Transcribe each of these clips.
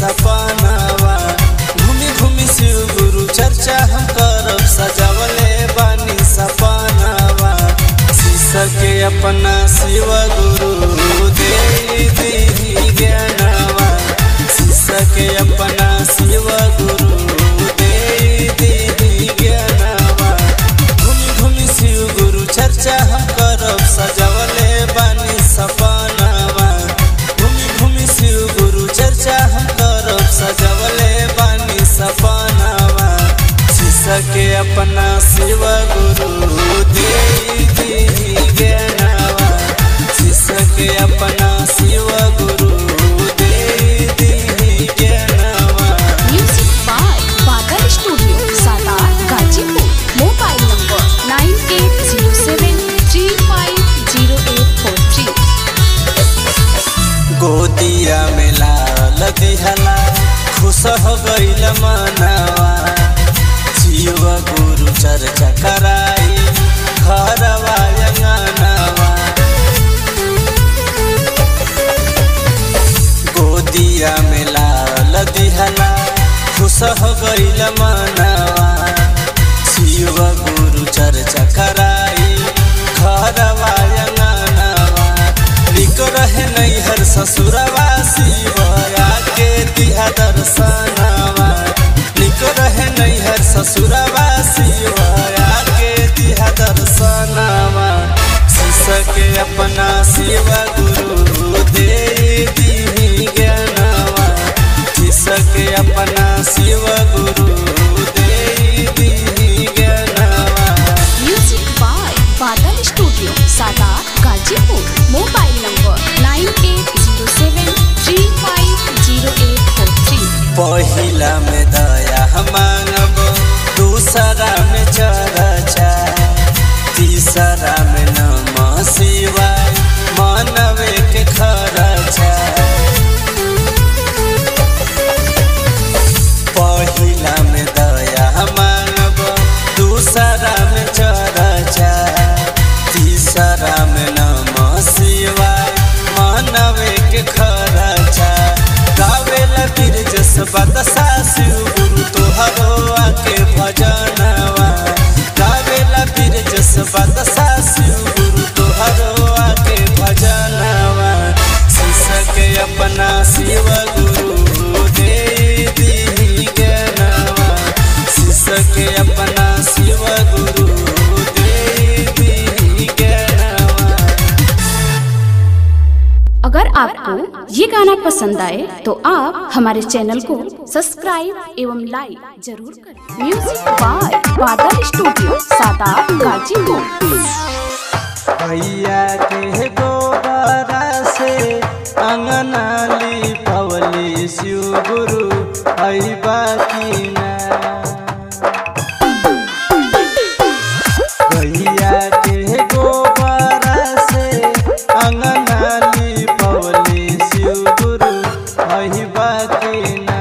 सपनावा घूमी घूमी शिव गुरु चर्चा हम करब सजावले बानी सपनावा शीशा के अपना शिव गुरु दे दी ज्ञानवा शीशा के अपना शिव गुरु दे दी ज्ञानवा घूमी घूमी शिव गुरु चर्चा हम करब सजावले बानी सपनावा घूमी घूमी शिव गुरु चर्चा हम करब सजावले बानी सपनावा शीशा के अपना शिव गुरु दे दी ज्ञानवा शीशा के अपना शिव गुरु दे दी ज्ञानवा Music by Bagar Studio, Sadar, Gajipur. Mobile number 9807350843. गोदिया में लाल दिहला खुश हो गईल मनवा शिव गुरु चर्चा कराई घरवा अंगनवा गोदिया में लाल दिहला खुश हो गईल मनवा शिव गुरु चर्चा कराई घरवा अंगनवा निक रहे नैहर ससुरवा शिव आके दिहा दर्शनवा निक रहे नैहर ससुरवा शिव आके दिहा दर्शनवा शीशा के अपना शिव गुरु दे दी ज्ञानवा शीशा के अपना शिव गुरु दे दी ज्ञानवा Music by Bagar Studio, Sadar, Gajipur. Mobile number 9807350843. पहिला में दया मांगब दूसरा में चर्चा तीसरा में नम शिवाय मानवे के खर्चा पहिला में दया मांगब दूसरा में चर्चा तीसरा में नम शिवाय मानवे के खर्चा गावेला बिरजस बदसा शिव गुरु तोहरो आके भजनवा गावेला बिरजस बदसा शिव गुरु तोहरो आके भजनवा शीशा के अपना शिव गुरु दे दी ज्ञानवा शीशा के अपना शिव गुरु दे दी ज्ञानवा अगर आपको ये गाना पसंद आए तो आप हमारे चैनल को सब्सक्राइब एवं लाइक जरूर करें music by Badal studio Sadat Ghazipur भैया के गोबरा से अंगना लिपवली शिव गुरु अइबा की ना भैया के गोबरा से अंगना लिपवली शिव गुरु अइबा की ना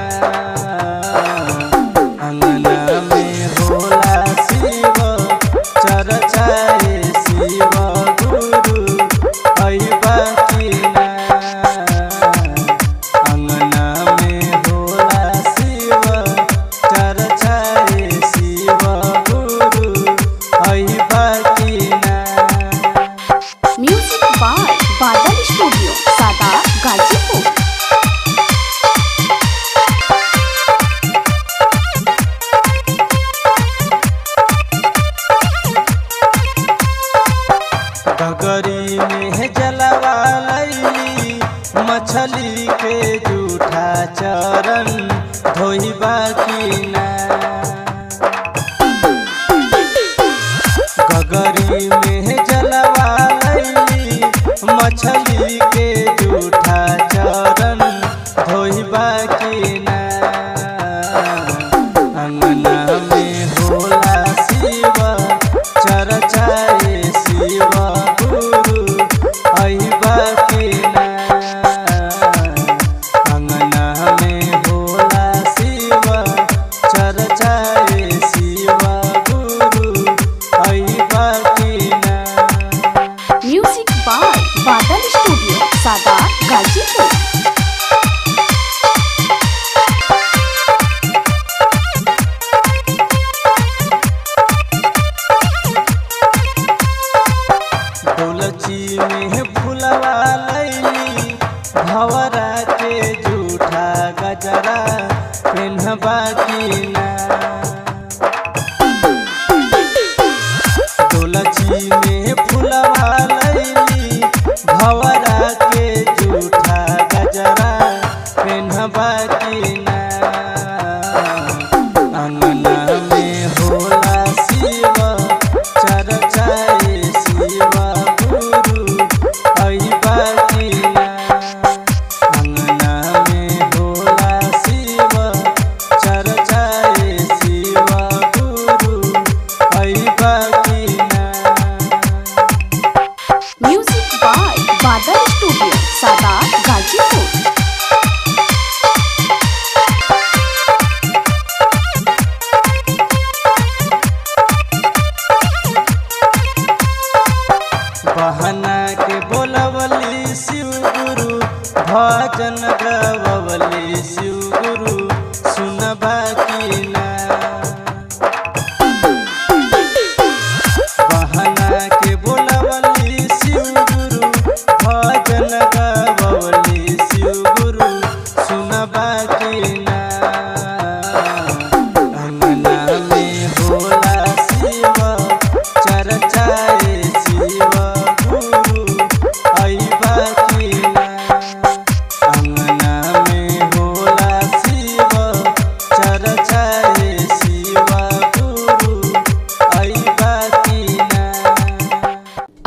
अंगना में होला शिव चर्चाए शिव गुरु अइबा की ना अंगना में होला शिव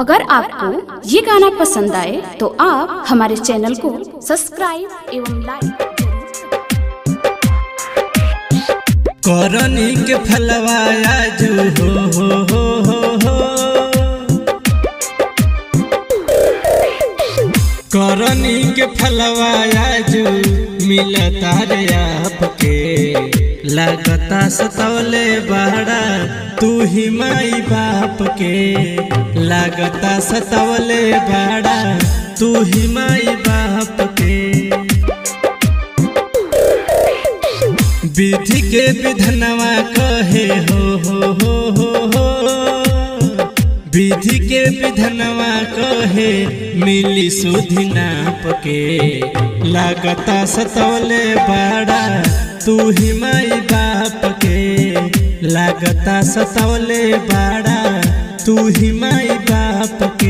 अगर आपको ये गाना पसंद आए तो आप हमारे चैनल को सब्सक्राइब एवं लाइक करनी के फलवाया जो हो हो हो हो हो करनी के फलवाया जो मिलता रे आपके लगता सतौले बड़ा तू ही माई बाप के लगता सतौले बड़ा तू ही माई बाप के विधि के विधनवा कहे हो हो हो हो हो विधि के विधनवा कहे मिली सुधि नाप के लागता सतौले बड़ा तू ही माई बाप के लागता सतौले बड़ा तू ही माई बाप के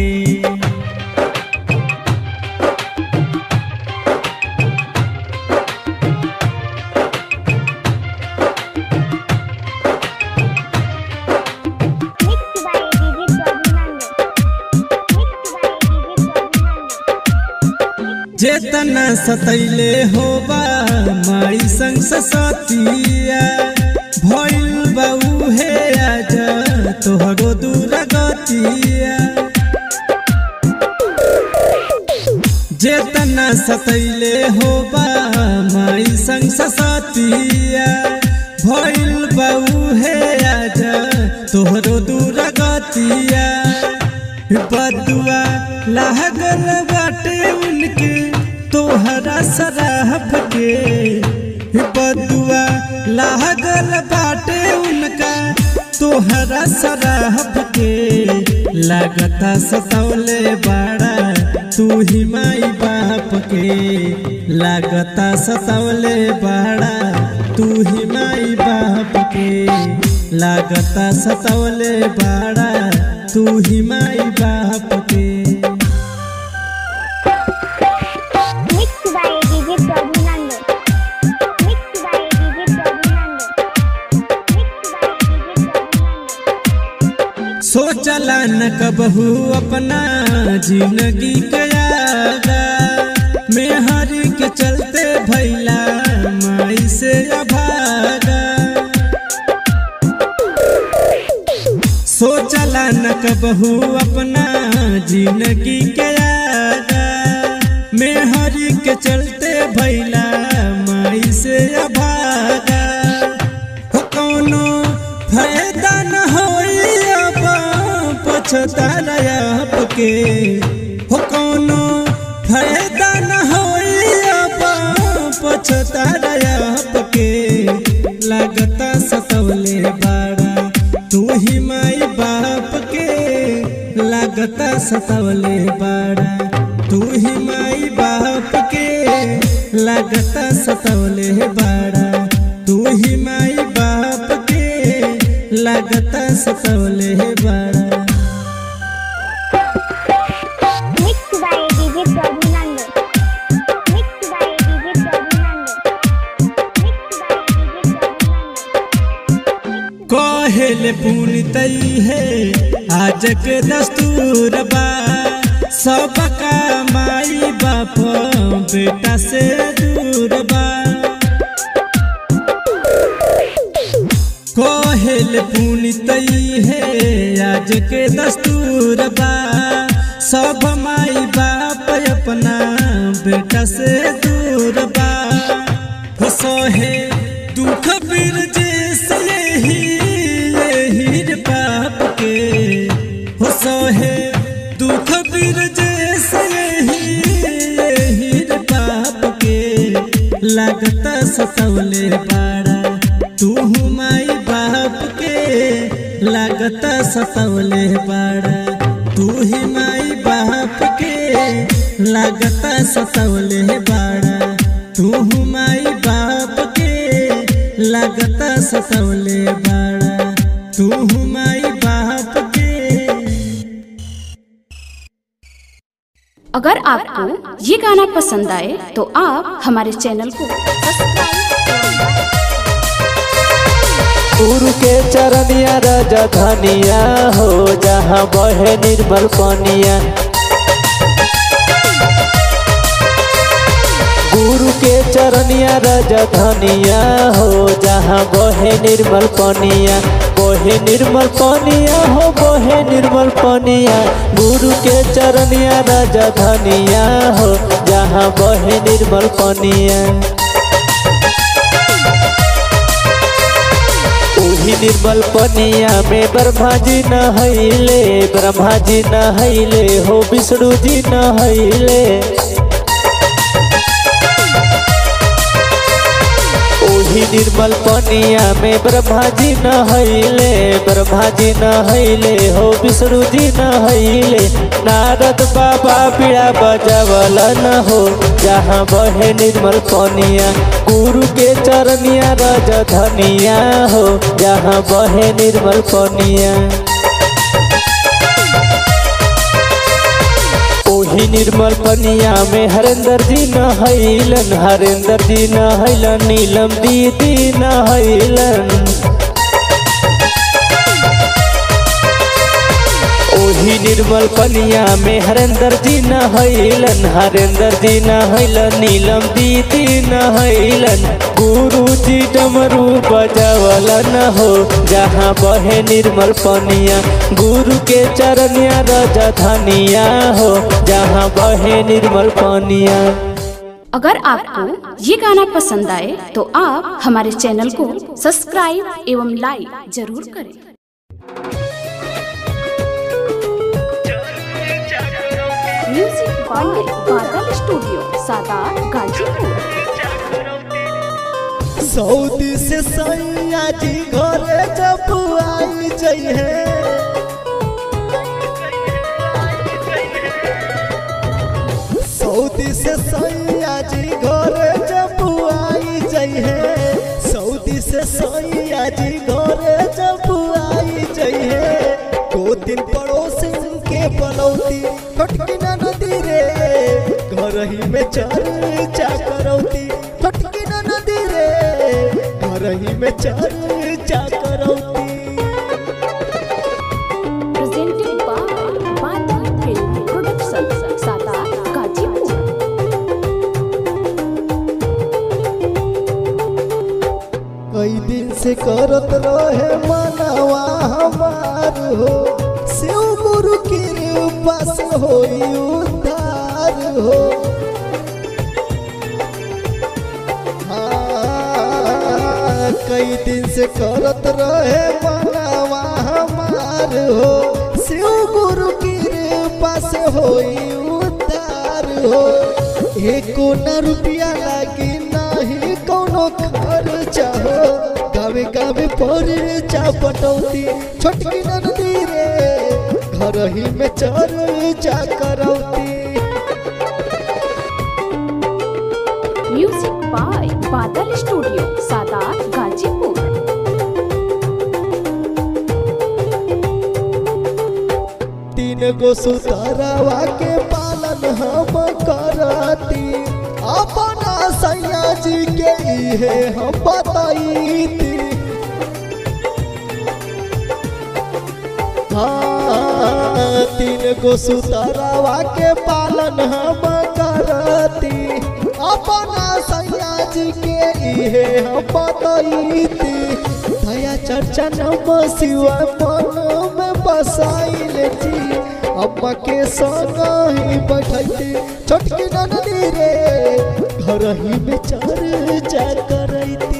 Mixed by DJ Prabhunand. Mixed by DJ Prabhunand. जेतना सतैले होबा माई संग सतिया भइल बाऊ हे आज तोहरो दूर गतिया जेतना सतैले होबा माई संग सतिया भइल बाऊ हे आज तोहरो दूर गतिया बदुआ लागल बाटे उनके तोहरा सराहब के बदुआ लागल बाटे उनका तोहरा सराहब के लागता सतौले बड़ा तू ही माई बाप के लागता सतौले बड़ा तू ही माई बाप के लागता सतौले बड़ा तू ही माई बाप के Mixed by DJ Prabhunand. Mixed by DJ Prabhunand. Mixed by DJ Prabhunand. सोचला न कबहू अपना जिंदगी कयागा मेहरी के चलते भैला माई से अभागा सोचला न कबहू अपना जिंदगी कयागा मेहरी के चलते भैला माई से अभागा हो कौनो फायदा न होई अब पछतारा आपके हो कौनो फायदा न होई अब पछतारा आपके लागता सतवले बाड़ा तू ही माई बाप के लागता सतवले बाड़ा तू ही माई बाप के लागता सतवले बाड़ा तू ही माई बाप के लागता सतवले बाड़ा Mixed by DJ Prabhunand. Mixed by DJ Prabhunand. Mixed by DJ Prabhunand. कहेल पुनितई है आज के दस्तूर बा सबका माई बाप बेटा से दूर बा कहेल पुनितई है आज के दस्तूर बा सब माई बाप अपना बेटा से दूर बा हो सोहे दुख बिर जैसे यही यही रे बाप के हो सोहे दुख बिर जैसे यही यही रे बाप के लगता सतवले बाड़ा तू माई बाप के लगता सतवले बाड़ा तू ही माई बाप के लगता सतवले बाड़ा तू माई बाप के लगता सतवले बाड़ा तू माई बाप के अगर आपको ये गाना पसंद आए तो आप हमारे चैनल को सब्सक्राइब गुरु के चरनिया रजधनिया हो जहाँ बहे निर्मल पनिया गुरु के चरनिया रजधनिया हो जहाँ बहे निर्मल पनिया बहे निर्मल पनिया हो बहे निर्मल पनिया गुरु के चरनिया रजधनिया हो जहाँ बहे निर्मल पनिया ओही निर्मल पनिया में ब्रह्मा जी नहैले ब्रह्मा जी नहैले हो विष्णु जी नहैले ओही निर्मल पनिया में ब्रह्मा जी नहैले ब्रह्मा जी नहैले हो विष्णु जी नहैले नारद बाबा पीड़ा बजावलन हो जहाँ बहे निर्मल पनिया गुरु के चरनिया रजधनिया हो जहाँ बहे निर्मल पनिया ओही निर्मल पनिया में हरेंद्र जी नहैलन हरेंद्र जी नहैलन नीलम दीदी नहैलन ओही निर्मल पनिया में हरेंद्र जी नहैलन हरेंद्र जी नहैलन नीलम दीदी नहैलन गुरु जी डमरू बजावलन हो जहाँ बहे निर्मल पनिया गुरु के चरनिया रजधनिया हो जहाँ बहे निर्मल पनिया अगर आपको ये गाना पसंद आए तो आप हमारे चैनल को सब्सक्राइब एवं लाइक जरूर करें music by Badal studio Sadat Ghazipur Saudi से सैया जी घरे जब आई जइहे सऊदी से सैया जी घरे जब आई जइहे सऊदी से सैया जी घरे जब आई जइहे दो दिन पड़ोसी के बनौती फटकी ना नदी रे घर ही में चर्चा करौती फटकी ना नदी रे घर ही में चर्चा करौती presented by Badal film production Sadat Ghazipur कई दिन से करत रहे मनवा हमार हो शिव गुरु की कृपा से होई उद्धार हो हाँ, कई दिन से करत रहे मनवा हमार हो शिव गुरु की कृपा से होई उद्धार हो एको न रुपया लागी नाही कोनो खर्चा हो गावे गावे पर चा पटौती छोटकी नदी रे घर ही में चर्चा करौती music by Badal studio Sadat Ghazipur तीन गो सुतरवा के पालन हम करती अपना सैया जी के इहे हम बताईती हाँ तीन गो सुतरवा के पालन हम करती अपना सैया जी के इहे हम बताईती दया चर्चा नम शिवा मन में बसाइल जी अम्मा के संग ही बैठती छोटकी नदी रे घर ही में चर्चा करती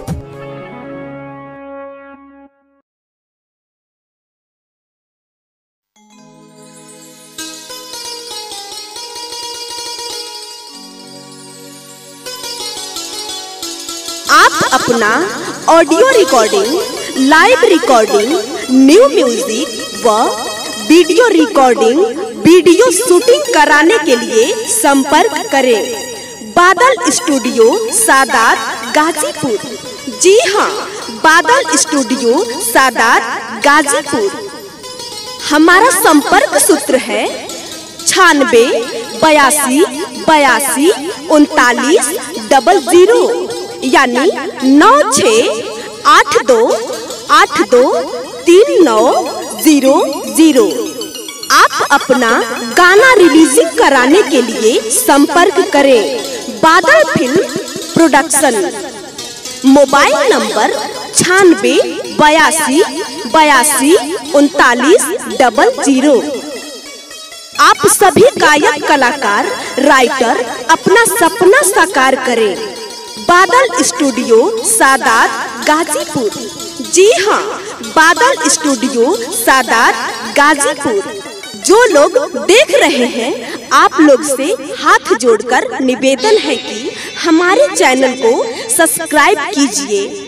आप अपना audio recording live recording new music व वीडियो रिकॉर्डिंग वीडियो शूटिंग कराने के लिए संपर्क करें बादल स्टूडियो सादात गाजीपुर जी हाँ बादल स्टूडियो सादात गाजीपुर हमारा संपर्क सूत्र है छानबे बयासी बयासी उनतालीस डबल जीरो यानी नौ छ आठ दो आठ दो तीन नौ जीरो जीरो आप अपना गाना रिलीजिंग कराने के लिए संपर्क करें Badal film production mobile number छानबे बयासी बयासी उनतालीस डबल जीरो आप सभी गायक कलाकार राइटर अपना सपना साकार करें बादल स्टूडियो सादात गाजीपुर जी हाँ बादल स्टूडियो सादात गाजीपुर जो लोग देख रहे हैं आप लोग से हाथ जोड़कर निवेदन है कि हमारे चैनल को सब्सक्राइब कीजिए